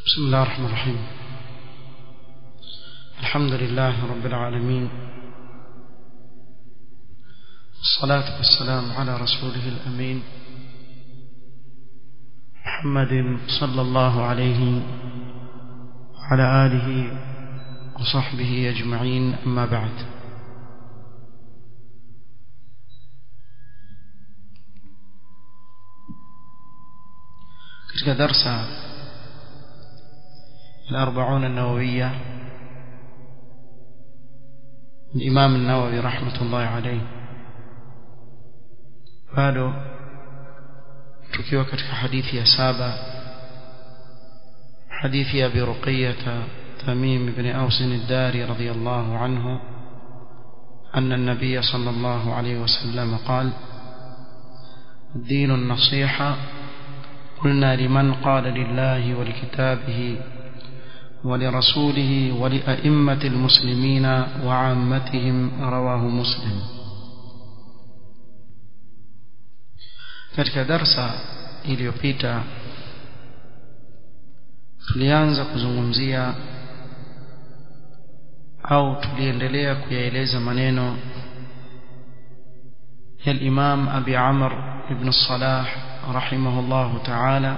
بسم الله الرحمن الرحيم الحمد لله رب العالمين الصلاة والسلام على رسوله الأمين محمد صلى الله عليه وعلى آله وصحبه أجمعين أما بعد katika darsa الأربعون النووية الإمام النووي رحمة الله عليه bado tukiwa katika hadithi ya saba hadithi ya Abi Ruqayyah Tamim ibn Aus ad-Dari radiyallahu anhu أن النبي صلى الله عليه وسلم قال الدين النصيحة قلنا لمن قال لله ولكتابه ولرسوله ولأئمة المسلمين وعامتهم رواه مسلم katika darsa iliyopita tulianza kuzungumzia au tuliendelea kuyaeleza maneno ya Imam Abi Amr ibn Salah rahimahullahu ta'ala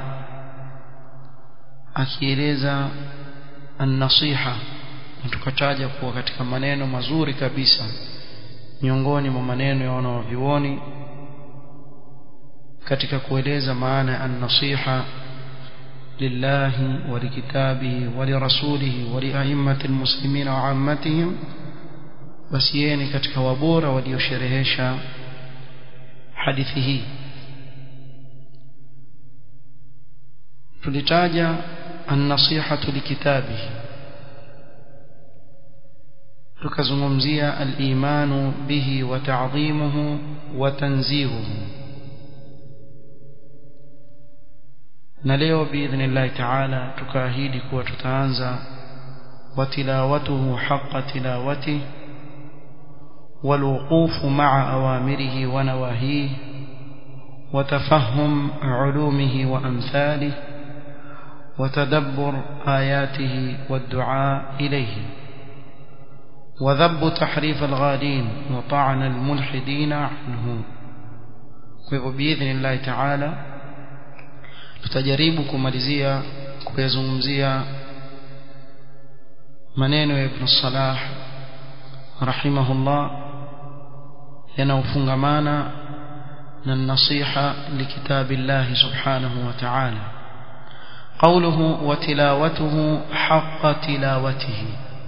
akieleza an-nasiha na tukataja kuwa katika maneno mazuri kabisa miongoni mwa maneno ya wanavyuoni katika kueleza maana ya an-nasiha lillahi wa likitabihi wa lirasulihi wa lia'immati almuslimin wa 'ammatihim basi yeye ni katika wabora waliosherehesha hadithi hii tulitaja an-nasihatu likitabihi tukazungumzia al-imanu bihi wa ta'dhimuhu wa tanzihuhu na leo biidhnillahi ta'ala tukaahidi kuwa tutaanza watilawatuhu haqqa tilawatihi والوقوف مع أوامره ونواهيه وتفهم علومه وأمثاله وتدبر آياته والدعاء إليه وذب تحريف الغالين وطعن الملحدين عنه بإذن الله تعالى tutajaribu kumalizia kuyazungumzia maneno ya Ibn Salah rahimahullah yanaofungamana na nasiha likitabillah subhanahu wa ta'ala قوله وتلاوته حق تلاوته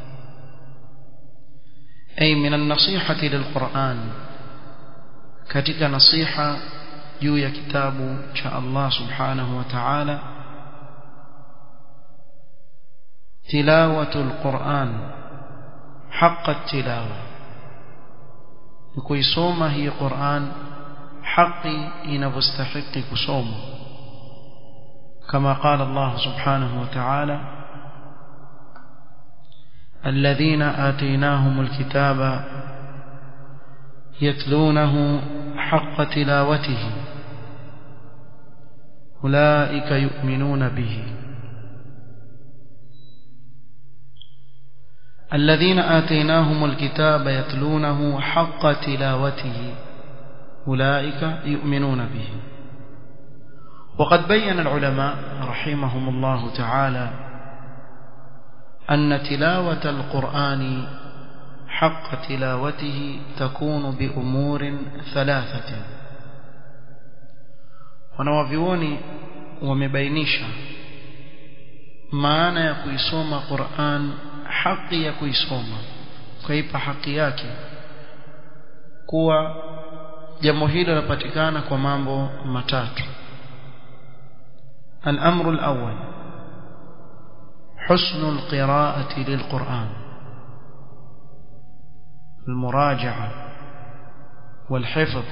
أي من النصيحة للقرآن كتك نصيحة juu ya kitabu cha Allah subhanahu wa ta'ala tilawatul Qur'an haqqa tilawa ni kuisoma hii Qur'an haki inavyostahili kusoma kama qala Allah subhanahu wa ta'ala الذين آتيناهم الكتاب يتلونه حق تلاوته أولئك يؤمنون به الذين آتيناهم الكتاب يتلونه حق تلاوته أولئك يؤمنون به وقد بين العلماء رحمهم الله تعالى أن تلاوة القرآن حق تلاوته تكون بأمور ثلاثة wanawavyuoni wamebainisha maana ya kuisoma Qur'an haki ya kuisoma kaipa haki yake kuwa jambo hilo linapatikana kwa mambo matatu الأمر الأول حسن القراءة للقرآن المراجعة والحفظ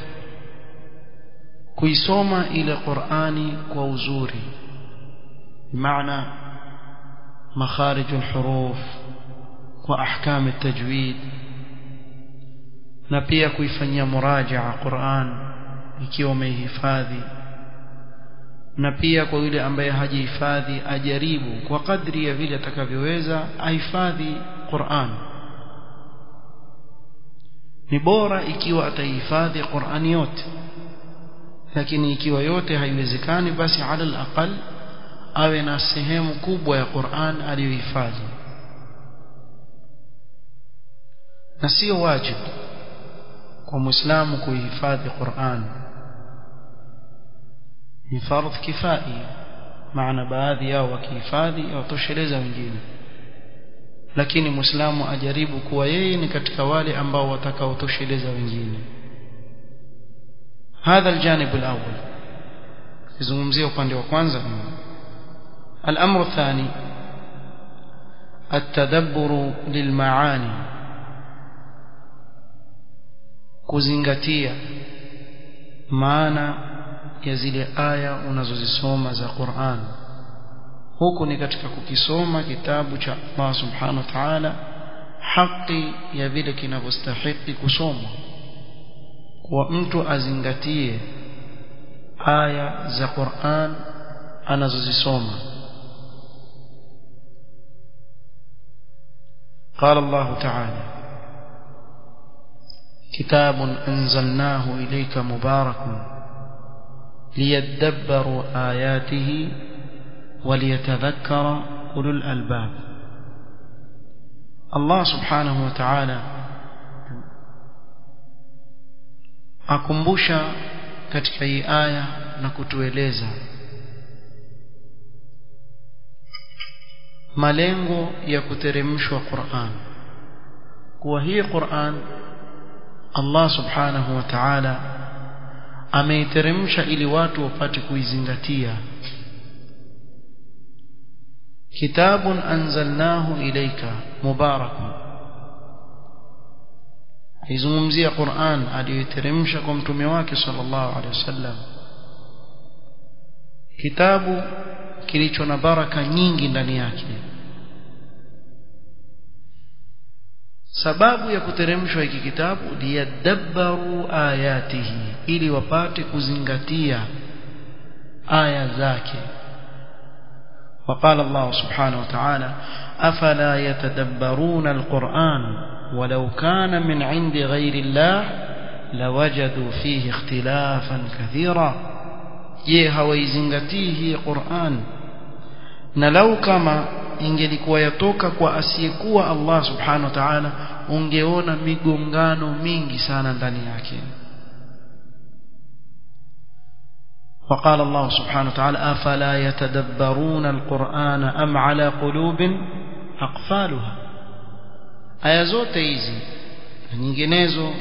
kuisoma ile Qur'ani kwa uzuri maana makharij alhuruf wa ahkam altajwid na pia kuifanyia murajaa Qur'an ikiwa umehifadhi na pia kwa yule ambaye hajihifadhi ajaribu kwa kadri ya vile atakavyoweza ahifadhi Qur'an ni bora ikiwa ataihifadhi Qur'ani yote lakini ikiwa yote haiwezekani basi ala alaqal awe na sehemu kubwa ya Qur'an aliyohifadhi na sio wajibu kwa muislamu kuhifadhi Qur'an ni fardh kifai maana baadhi yao wakihifadhi watosheleza wengine lakini muislamu ajaribu kuwa yeye ni katika wale ambao watakaotosheleza wengine هذا الجانب الأول يزungumzia upande wa kwanza الأمر الثاني التدبر للمعاني kuzingatia maana ya zile aya unazozisoma za Qur'an huku ni katika kukisoma kitabu cha Allah subhanahu wa ta'ala haki ya vile kinavyostahili kusomwa kwa mtu azingatie aya za Qur'an anazozisoma قال الله تعالى كتاب أنزلناه إليك مبارك ليدبروا آياته وليتذكر أولو الألباب الله سبحانه وتعالى akumbusha katika hii aya na kutueleza malengo ya kuteremshwa Qur'an kuwa hii Qur'an Allah subhanahu wa ta'ala ameiteremsha ili watu wapate kuizingatia kitabun anzalnahu ilayka mubarakun aizungumzia Qur'an aliyoiteremsha kwa mtume wake sallallahu alaihi wasallam kitabu kilicho na baraka nyingi ndani yake sababu ya kuteremshwa hiki kitabu liyadabbaru ayatihi ili wapate kuzingatia aya zake وقال الله سبحانه وتعالى أفلا يتدبرون القرآن ولو كان من عند غير الله لوجدوا فيه اختلافا كثيرا je hawaizingatii hii Qur'an na lau kama ingelikuwa yatoka kwa asiyekuwa Allah subhanahu wa ta'ala ungeona migongano mingi sana ndani yake وقال الله سبحانه وتعالى أفلا يتدبرون القرآن أم على قلوب أقفالها aya zote hizi na nyinginezo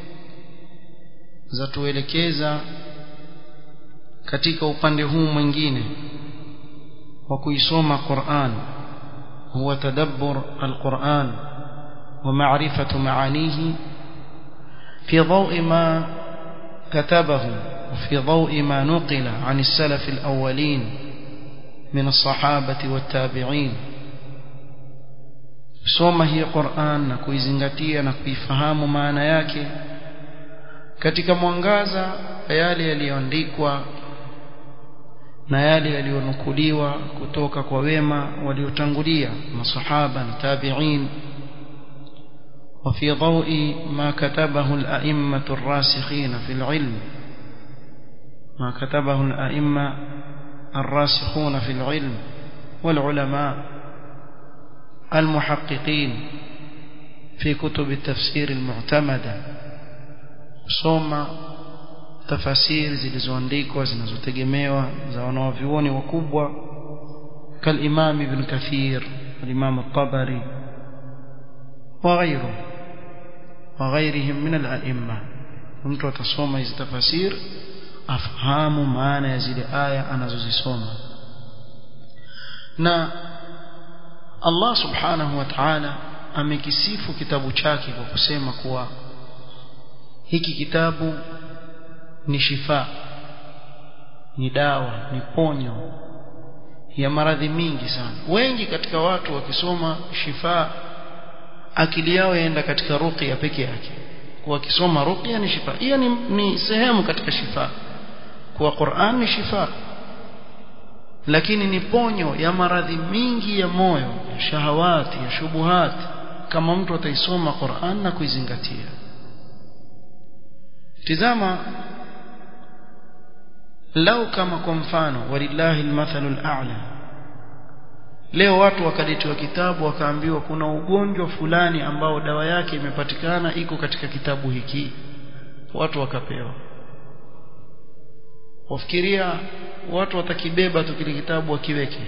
zatuelekeza katika upande huu mwingine wa kuisoma Qur'an huwa tadabbur al-Qur'an wa ma'rifatu ma'anihi fi dhawi ma katabahu وفي ضوء ما نقل عن السلف الأولين من الصحابة والتابعين soma hii Qur'an na kuizingatia na kuifahamu maana yake katika mwangaza yale yaliyoandikwa na yale yaliyonukuliwa kutoka kwa wema waliotangulia masahaba na tabi'in وفي ضوء ما كتبه الأئمة الراسخين في العلم ما كتبه الأئمة الراسخون في العلم والعلماء المحققين في كتب التفسير المعتمدة soma tafasiri zilizoandikwa zinazotegemewa za wanawavyuoni wakubwa كالإمام ابن كثير والإمام الطبري وغيره وغيرهم من الأئمة mtu atasoma hizi tafasir afahamu maana ya zile aya anazozisoma na Allah subhanahu wa ta'ala amekisifu kitabu chake kwa kusema kuwa hiki kitabu ni shifa ni dawa ni ponyo ya maradhi mingi sana wengi katika watu wakisoma shifa akili yao yaenda katika ruqya peke yake kwa kisoma ruqya ni shifa hiyo ni, ni sehemu katika shifa kwa Qur'an ni shifa lakini ni ponyo ya maradhi mingi ya moyo ya shahawati ya shubuhati kama mtu ataisoma Qur'an na kuizingatia tizama lau kama kwa mfano walillahi almathalul a'la leo watu wakaletewa kitabu wakaambiwa kuna ugonjwa fulani ambao dawa yake imepatikana iko katika kitabu hiki watu wakapewa wafikiria watu watakibeba tu kile kitabu wakiweke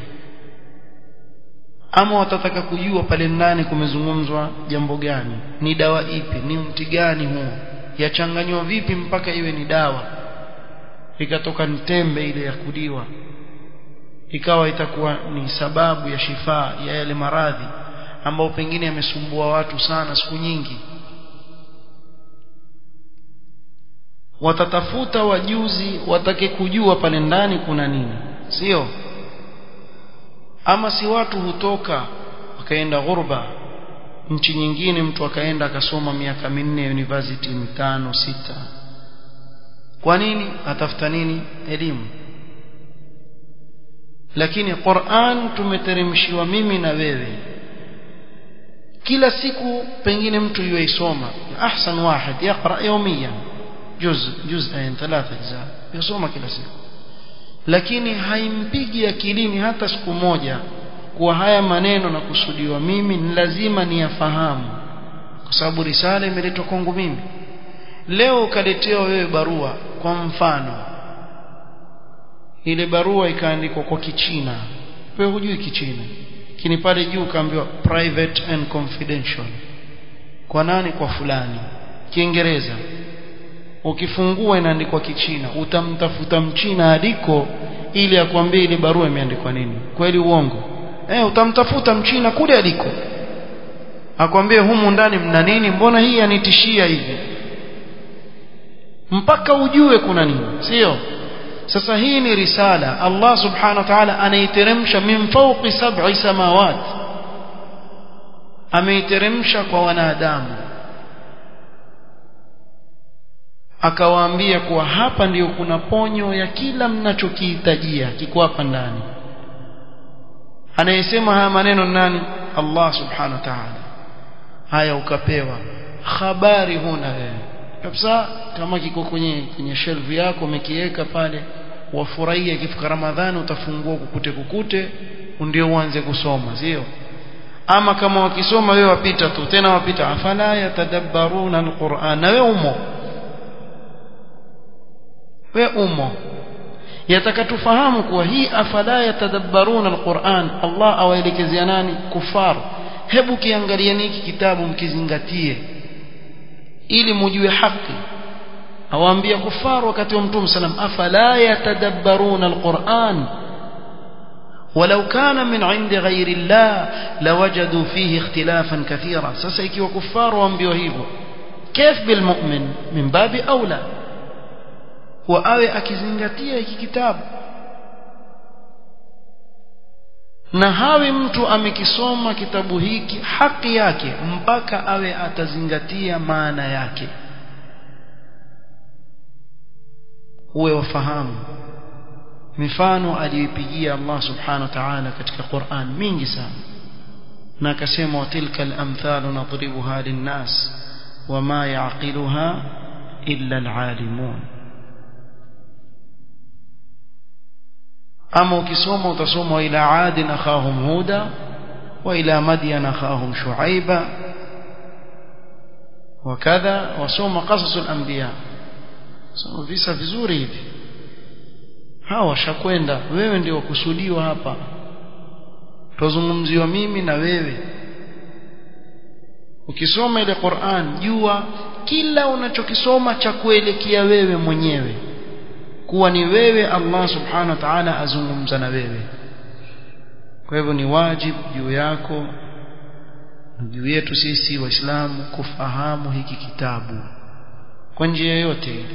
ama watataka kujua pale ndani kumezungumzwa jambo gani ni dawa ipi ni mti gani huo yachanganywa vipi mpaka iwe ni dawa ikatoka tembe ile ya kuliwa ikawa itakuwa ni sababu ya shifaa ya yale maradhi ambao pengine yamesumbua watu sana siku nyingi watatafuta wajuzi watake kujua pale ndani kuna nini sio ama si watu hutoka wakaenda ghurba nchi nyingine mtu akaenda akasoma miaka minne university mitano sita kwa nini atafuta nini elimu lakini Qur'an tumeteremshiwa mimi na wewe kila siku pengine mtu yuisoma ahsan wahid yaqra yawmiyan juz juz'ain thalatha ajza yasoma kila siku lakini haimpigi akilini hata siku moja kuwa haya maneno na kusudiwa mimi ni lazima niyafahamu kwa sababu risala imeletwa kwangu mimi leo ukaletewa wewe barua kwa mfano ile barua ikaandikwa kwa kichina wewe hujui kichina lakini pale juu kaambiwa private and confidential kwa nani kwa fulani kiingereza ukifungua inaandikwa kichina utamtafuta mchina aliko ili akwambie ile barua imeandikwa nini kweli uongo eh utamtafuta mchina kule aliko akwambie humu ndani mna nini mbona hii yanitishia hivi mpaka ujue kuna nini sio sasa hii ni risala Allah subhanahu wa ta'ala anaiteremsha min fawqi sab'i samawat ameiteremsha kwa wanadamu akawaambia kuwa hapa ndiyo kuna ponyo ya kila mnachokihitajia kiko hapa ndani anayesema haya maneno nani Allah subhanahu wa ta'ala haya ukapewa habari huna wewe kabisa kama kiko kwenye kwenye shelf yako umekiweka pale wafurahia ikifika Ramadhani utafungua kukute kukute ndio uanze kusoma sio ama kama wakisoma wewe wapita tu tena wapita afala yatadabbaruna alquran na wewe umo we umo yataka tufahamu kuwa hii afala yatadabbaruna alquran Allah awaelekezea nani kufar hebu kiangalieni hiki kitabu mkizingatie ili mujue haki awaambia kufar wakati wa mtume sallam afala yatadabbaruna alquran ولو كان من عند غير الله لوجدوا فيه اختلافا كثيرا sasa ikiwa kufar waambiwa hivyo كيف بالمؤمن من باب اولى kuwa awe akizingatia hiki kitabu na hawi mtu amekisoma kitabu hiki haki yake mpaka awe atazingatia maana yake uwe wafahamu mifano aliyoipigia Allah subhanahu wa ta'ala katika Qur'an mingi sana na akasema watilka al-amthalu nadribuha lin-nas wama ya'qiluha illa al-alimun ama ukisoma utasoma ila adin akhahum huda wa ila madyan akhahum shuaiba wakadha wasoma qasas al-anbiya soma visa vizuri hivi hawa washakwenda wewe ndio wakusudiwa hapa tuzungumziwa mimi na wewe ukisoma ile Qur'an jua kila unachokisoma cha kuelekea wewe mwenyewe kuwa ni wewe Allah subhanahu wa ta'ala azungumza na wewe kwa hivyo ni wajibu juu yako juu yetu sisi waislamu kufahamu hiki kitabu kwa njia yoyote ile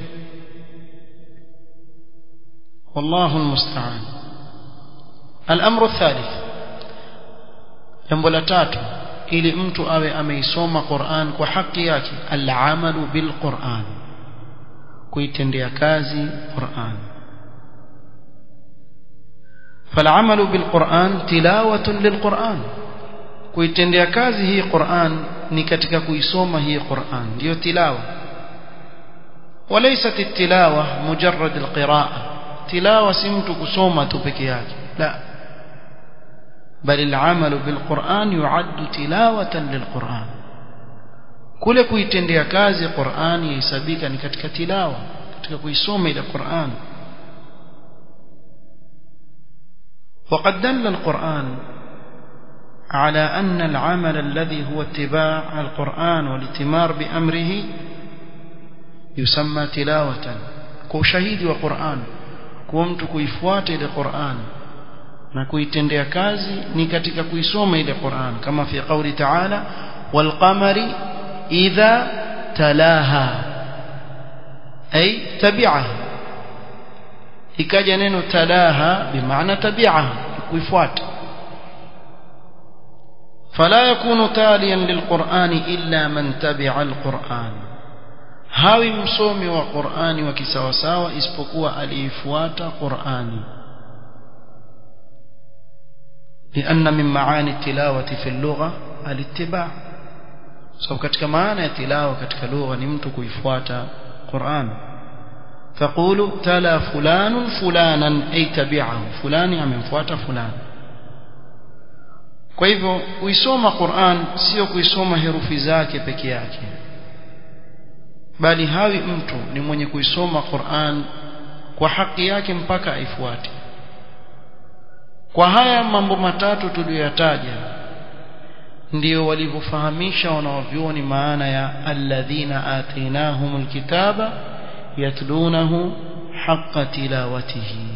والله المستعان الامر الثالث jambo la tatu ili mtu awe ameisoma Qur'an kwa haki yake al-amalu bil Qur'an kuitendea kazi Qur'an فالعمل بالقرآن تلاوة للقرآن kuitendea kazi hii Qur'an ni katika kuisoma hii Qur'an ndio tilawa وليست التلاوة مجرد القراءة تلاوة si mtu kusoma tu peke yake la بل العمل بالقرآن يعد تلاوة للقرآن kule kuitendea kazi Qur'an yahesabika ni katika tilawa katika kuisoma ile Qur'an وقد دل القرآن على أن العمل الذي هو اتباع القرآن والاتمار بأمره يسمى تلاوة كشهيد وقرآن كومت كيفوات للقرآن na kuitendea kazi ni katika kuisoma ile Qur'an kama fi qawli ta'ala wal qamari idha talaha ay tabi'aha ikaja neno talaha bimaana tabi'aha kuifuata فلا يكون تاليا للقرآن إلا من تبع القرآن هاوي مصومي وقرآن وكساوساوى اسبقوا أليفوات قرآني لأن من معاني التلاوة في اللغة الاتباع سو katika maana ya tilawa katika lugha ni mtu kuifuata Qur'an تقول تلا فلان فلانا أي تبعه فلان amemfuata fulani kwa hivyo kuisoma Qur'an sio kuisoma herufi zake peke yake bali hawi mtu ni mwenye kuisoma Qur'an kwa haki yake mpaka aifuate kwa haya mambo matatu tuliyoyataja ndio walivyofahamisha wanaovyuoni maana ya alladhina atainahumul kitaba yatlunahu haqqa tilawatihi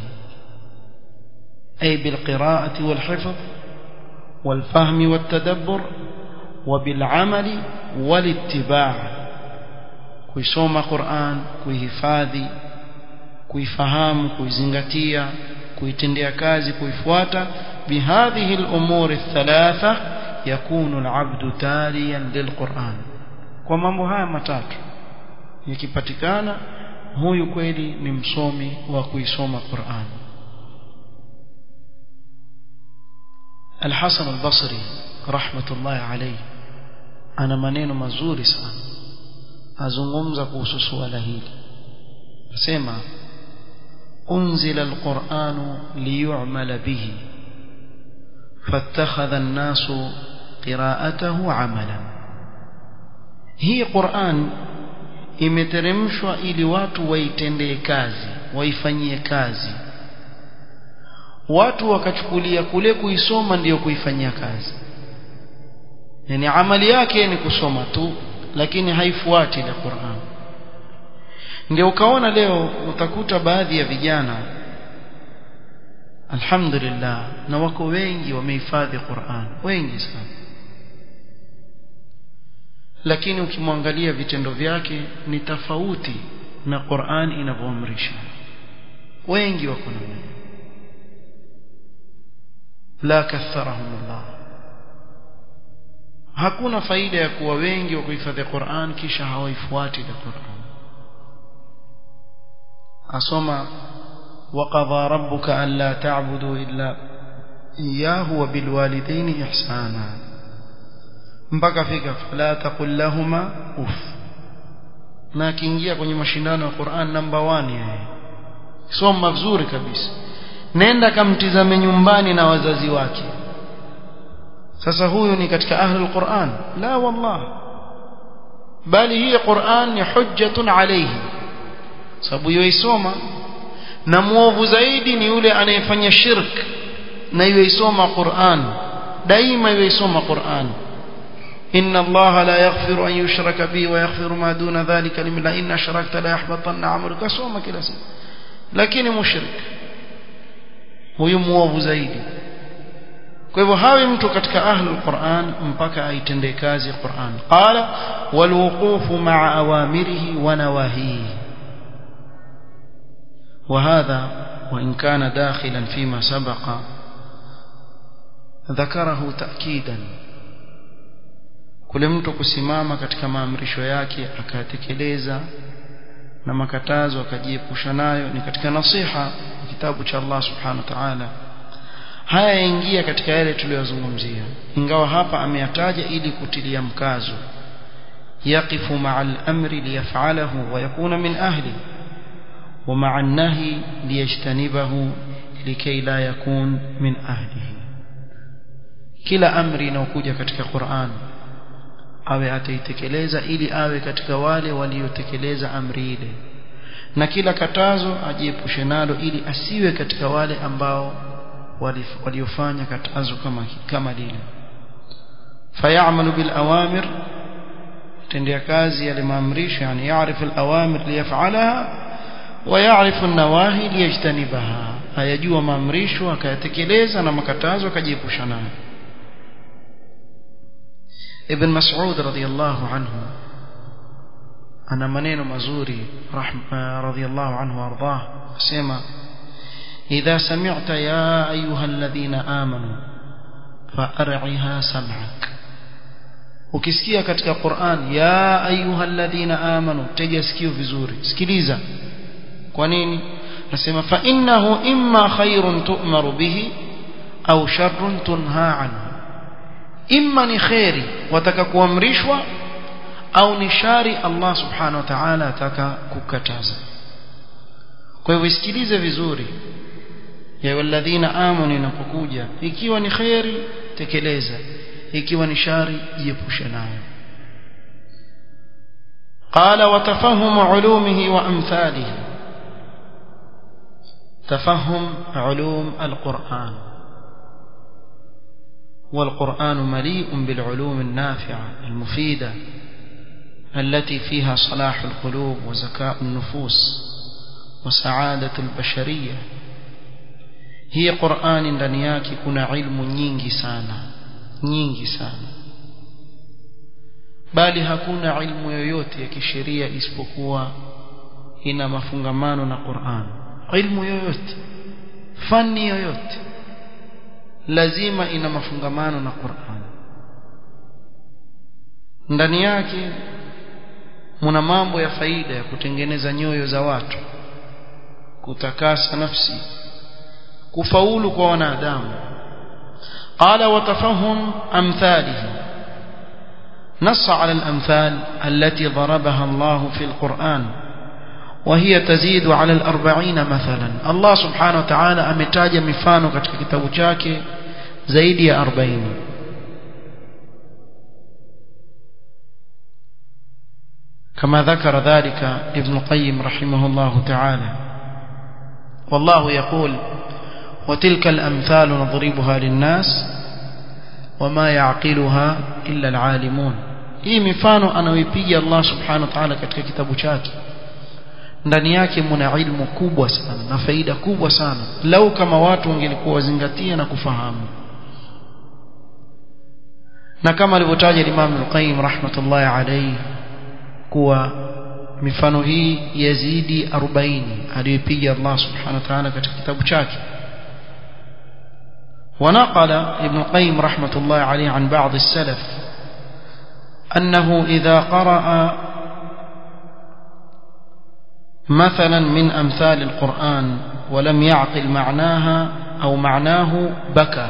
ay bilqira'ati walhifdh والفهم والتدبر وبالعمل والاتباع kuisoma Qur'an kuihifadhi kuifahamu kuizingatia kuitendea kazi kuifuata bihadhihi al-umur ath-thalatha yakunu al-'abdu taliyan lil-Qur'an kwa mambo haya matatu yakipatikana huyu kweli ni msomi wa kuisoma Qur'an الحسن البصري رحمة الله عليه أنا maneno mazuri sana azungumza kuhusu suala hili nasema أنزل القرآن ليعمل به فاتخذ الناس قراءته عملا هي قرآن imeteremshwa ili watu waitendee kazi waifanyie kazi watu wakachukulia kule kuisoma ndiyo kuifanyia kazi yani amali yake ni kusoma tu lakini haifuati ile Qur'an ndio ukaona leo utakuta baadhi ya vijana alhamdulillah na wako wengi wamehifadhi Qur'an wengi sana lakini ukimwangalia vitendo vyake ni tofauti na Qur'an inavyoamrisha wengi wako namna la katharahumullah hakuna faida ya kuwa wengi wa kuhifadhi Qur'an kisha hawaifuati ile Qur'an asoma وقضى ربك ألا تعبدوا إلا إياه وبالوالدين إحسانا mpaka fika fala taqul lahuma uf na akiingia kwenye mashindano ya Qur'an namba 1 yeye soma vizuri kabisa nenda kamtizame nyumbani na wazazi wake sasa huyu ni katika ahli alquran la wallah bali hii Qur'an ni hujjatun alayhi sababu yoisoma na muovu zaidi ni yule anayefanya shirk na yoisoma Qur'an daima yoisoma Qur'an إن الله لا يغفر أن يشرك به ويغفر ما دون ذلك لمن إن أشركت لا يحبطن عملك سوما كلا سنة لكن مشرك huyu muovu zaidi kwa hivyo hawi mtu katika ahlul Qur'an mpaka aitendee kazi Qur'an qala walwuqufu ma'a awamirihi wa nawahihi وهذا وإن كان داخلا فيما سبق ذكره تأكيدا kule mtu kusimama katika maamrisho yake akayatekeleza na makatazo akajiepusha nayo ni katika nasiha kitabu cha Allah subhanahu wa ta'ala haya yaingia katika yale tuliyozungumzia ingawa hapa ameyataja ili kutilia mkazo yaqifu ma'a al-amri liyaf'alahu wa yakuna min ahli wa ma'a an-nahi liyajtanibahu likay la yakun min ahlihi kila amri inayokuja katika Qur'an awe ataitekeleza ili awe katika wale waliotekeleza amri ile na kila katazo ajiepushe nalo ili asiwe katika wale ambao waliofanya katazo kama kama lile fayamalu bil awamir tendea kazi yale maamrisho yani yaarifu al awamir liyaf'alaha wa yaarifu an nawahi liyajtanibaha ayajua maamrisho akayatekeleza na makatazo akajiepusha nayo ibn mas'ud radiyallahu anhu ana maneno mazuri radiyallahu anhu ardah asema إذا سمعت يا أيها الذين آمنوا فأرعها سمعك ukisikia katika Qur'an ya ayuha alladhina amanu tega sikio vizuri sikiliza kwa nini nasema fa innahu imma khairun tu'maru bihi au sharrun tunha anhu imma ni khairi wataka kuamrishwa au ni shari Allah subhanahu wa ta'ala ataka kukataza kwa hivyo isikilize vizuri ya walladhina amanu inapokuja ikiwa ni khairi tekeleza ikiwa ni shari jiepushe nayo قال وتفهم علومه وامثاله تفهم علوم القرآن والقرآن مليء بالعلوم النافعة المفيدة التي فيها صلاح القلوب وزكاء النفوس وسعادة البشرية hii Qur'ani ndani yake kuna ilmu nyingi sana nyingi sana bali hakuna ilmu yoyote ya kisheria isipokuwa ina mafungamano na Qur'an ilmu yoyote fani yoyote lazima ina mafungamano na Qur'an ndani yake muna mambo ya faida ya kutengeneza nyoyo za watu kutakasa nafsi kufaulu kwa wanadamu qala watafahum amthalihi نص على الأمثال التي ضربها الله في القرآن وهي تزيد على الأربعين مثلا الله سبحانه وتعالى أمتاج مفانو katika kitabu chake zaidi ya 40 كما ذكر ذلك ابن القيم رحمه الله تعالى والله يقول وتلك الأمثال نضربها للناس وما يعقلها إلا العالمون hii mifano anayoipiga Allah subhanahu wa ta'ala katika kitabu chake ndani yake mna ilmu kubwa sana na faida kubwa sana lau kama watu wangelikuwa wazingatia na kufahamu na kama alivyotaja Imam Al-Qayyim rahmatullahi alayhi kuwa mifano hii yazidi 40 aliyopiga Allah subhanahu wa ta'ala katika kitabu chake ونقل ابن القيم رحمة الله عليه عن بعض السلف أنه إذا قرأ مثلا من أمثال القرآن ولم يعقل معناها أو معناه بكى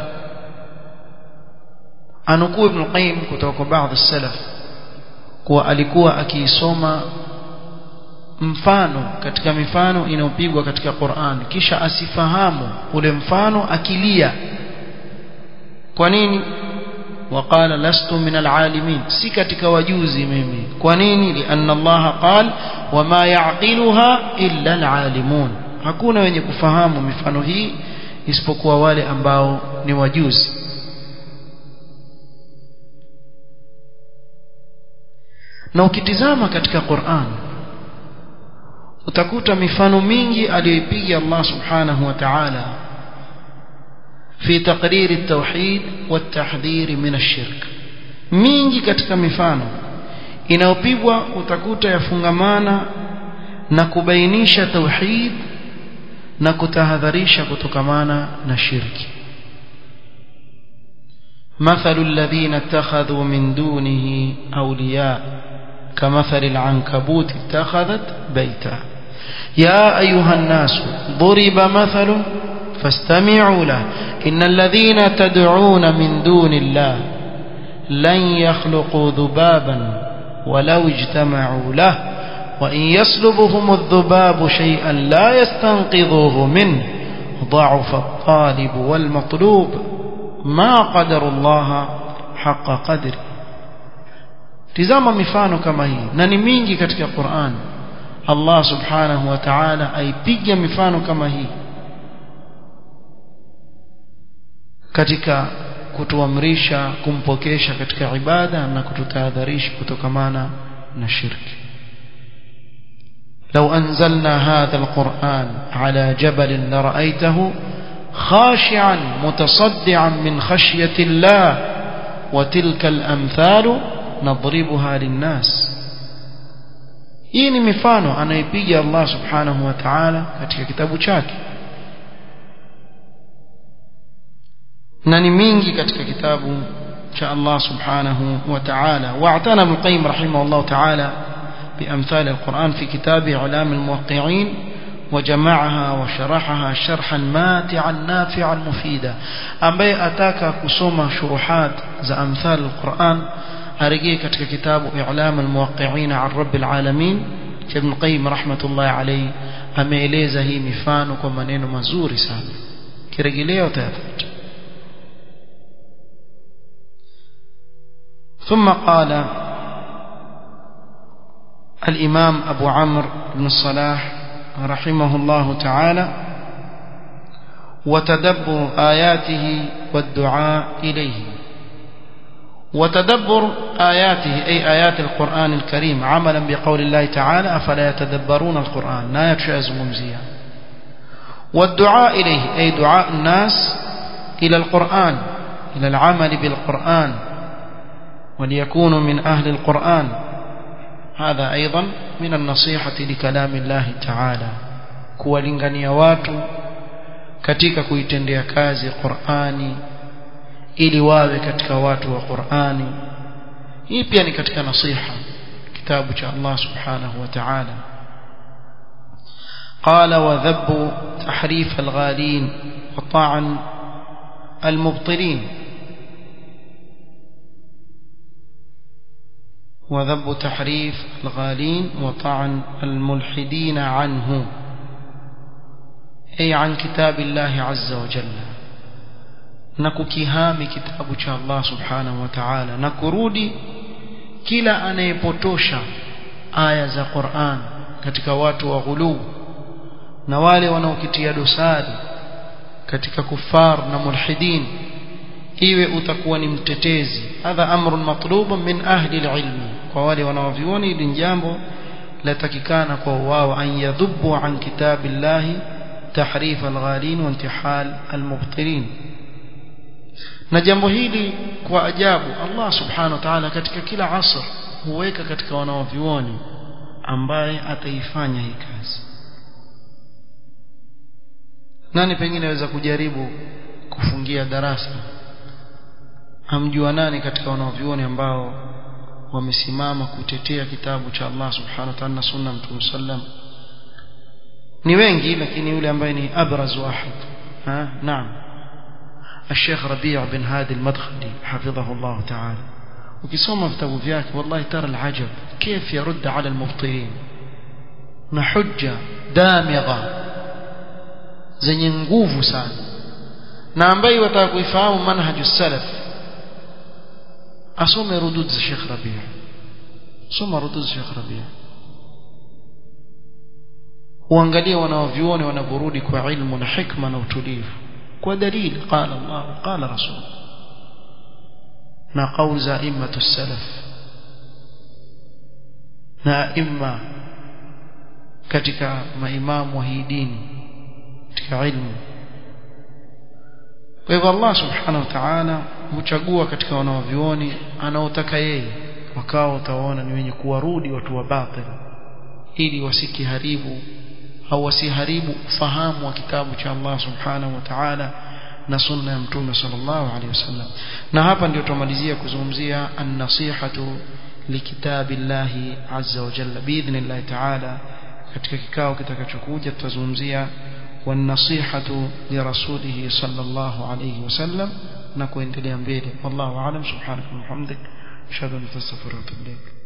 أنكو ابن القيم كتوك بعض السلف kuwa alikuwa akiisoma mfano katika mifano inayopigwa katika Qur'an kisha asifahamu ule mfano akilia kwa nini waqala lastu min alalimin si katika wajuzi mimi kwa nini lianna Allah qal wama yaqiluha illa alalimun hakuna wenye kufahamu mifano hii isipokuwa wale ambao ni wajuzi na ukitizama katika Qur'an utakuta mifano mingi aliyoipiga Allah subhanahu wa ta'ala في تقرير التوحيد والتحذير من الشرك mingi katika mifano inayopigwa utakuta yafungamana na kubainisha tauhid na kutahadharisha kutokamana na shirki مثل الذين اتخذوا من دونه أولياء كمثل العنكبوت اتخذت بيتا يا أيها الناس ضرب مثل فاستمعوا له إن الذين تدعون من دون الله لن يخلقوا ذبابا ولو اجتمعوا له وإن يسلبهم الذباب شيئا لا يستنقذوه منه ضعف الطالب والمطلوب ما قدر الله حق قدره tizama mifano kama hii na ni mingi katika Qur'an Allah subhanahu wa ta'ala aipiga mifano kama hii katika kutuamrisha kumpokesha katika ibada na kututahadharisha kutokamana na shirki لو أنزلنا هذا القرآن على جبل لرأيته خاشعا متصدعا من خشية الله وتلك الأمثال نضربها للناس hii ni mifano anaipiga Allah subhanahu wa ta'ala katika kitabu chake na ni mingi katika kitabu cha Allah subhanahu wa ta'ala wa'tana ibn qayyim rahimahullah ta'ala بأمثال القرآن في كتاب إعلام الموقعين وجمعها وشرحها شرحا ماتعا نافعا مفيدا أمبي أتاك كسوما شروحات ذا أمثال القرآن أرجي كتك كتاب إعلام الموقعين عن رب العالمين ابن القيم رحمة الله عليه ameeleza hii mifano kwa maneno mazuri sana kirejeleo utayapata ثم قال الإمام أبو عمرو بن الصلاح رحمه الله تعالى وتدبر آياته والدعاء إليه وتدبر آياته أي آيات القرآن الكريم عملا بقول الله تعالى أفلا يتدبرون القرآن لا يتشاز ممزيا والدعاء إليه أي دعاء الناس إلى القرآن إلى العمل بالقرآن وليكونوا من أهل القرآن هذا أيضا من النصيحة لكلام الله تعالى kuwalingania watu katika kuitendea kazi Qur'ani ili wawe katika watu wa Qur'ani hii pia ni katika nasiha kitabu cha Allah subhanahu wa ta'ala قال وذب تحريف الغالين وطعن المبطلين وذب تحريف الغالين وطعن الملحدين عنه أي عن كتاب الله عز وجل نككهام كتاب الله سبحانه وتعالى نكرودي kila anayepotosha aya za Qur'an katika watu wa ghuluu na wale wanaokitia dosari katika kufar na mulhidin iwe utakuwa ni mtetezi hadha amrun matlubun min ahli alilmi kwa wale wanaovioni hili jambo latakikana kwa wao an yadhubbu an kitabillahi tahrif alghalin wa intihal almubtilin na jambo hili kwa ajabu Allah subhanahu wa ta'ala katika kila asr huweka katika wanaovioni ambaye ataifanya hii kazi nani pengine aweza kujaribu kufungia darasa hamjua nani katika wanaovioni ambao wamesimama kutetea kitabu cha Allah subhanahu wa ta'ala na sunna mtume sallam ni wengi lakini yule ambaye ni abraz wahid ha naam الشيخ ربيع بن هادي المدخلي حفظه الله تعالى ukisoma vitabu vyake wallahi tara alajab كيف يرد على المبطلين na hujja damigha zenye nguvu sana na ambaye wataka kuifahamu manhaju salaf asome rudud za Sheikh Rabi' soma rudud za Sheikh Rabi' uangalie wanaovione wanavorudi kwa ilmu na hikma na utulivu kwa dalili qala Allah qala rasul na qaul za immatu salaf na imma katika maimamu wa hii dini katika ilmu kwa hivyo Allah subhanahu wa ta'ala huchagua katika wanaovioni anaotaka yeye wakao utaona ni wenye kuwarudi watu wa batil ili wasikiharibu au wasiharibu ufahamu wa kitabu cha Allah subhanahu wa ta'ala na sunna ya mtume sallallahu alaihi wasallam na hapa ndio tumalizia kuzungumzia an-nasihatu likitabillahi azza wa jalla biidhnillah ta'ala katika kikao kitakachokuja tutazungumzia والنصيحة لرسوله صلى الله عليه وسلم نكون تليان بيلي والله أعلم سبحانك وبحمدك أشهد أن لا إله إلا أنت